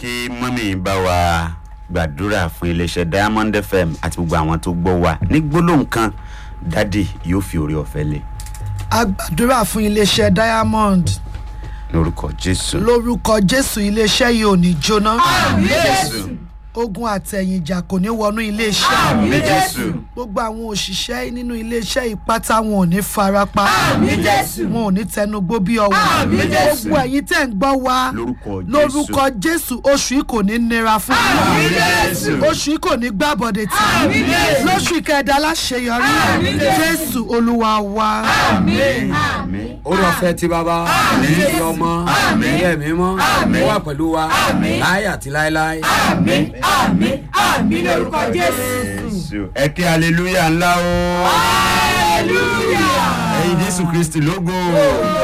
kí mọ́mí bá wa gbàdúrà fún iléeṣẹ́ diamond fm àti gbogbo àwọn tó gbọ́ wa ní gbólóhùn kan dádì yóò fi orí ọ̀fẹ́ lé a gbàdúrà fún iléeṣẹ́ diamond lórúkọ jésù. lórúkọ jésù iléeṣẹ́ yìí ò ní jóná jésù ogun àtẹ̀yìnjà kò ní wọnú iléeṣẹ́ àmì jésù gbogbo àwọn òṣìṣẹ́ nínú iléeṣẹ́ ìpátá wọn ò ní farapa wọn ò ní tẹnugbó bí ọwọ́ gbogbo ẹ̀yin tẹ̀ ń gbọ́ wa lórúkọ jésù lórúkọ jésù oṣù yìí kò ní nira fún yín jésù oṣù yìí kò ní gbàbọ̀dẹ̀ tì í lóṣù ìkẹdà láṣeyọrí jésù olúwa wa. àmì orí ọ̀fẹ́ ti bàbá ní ọmọ ní ẹ̀mí mọ́ ó wà pẹ̀lú wa láyé àti láéláé. jésù ẹ kí hallelujah ńlá o ẹyin jésù kristi lógo.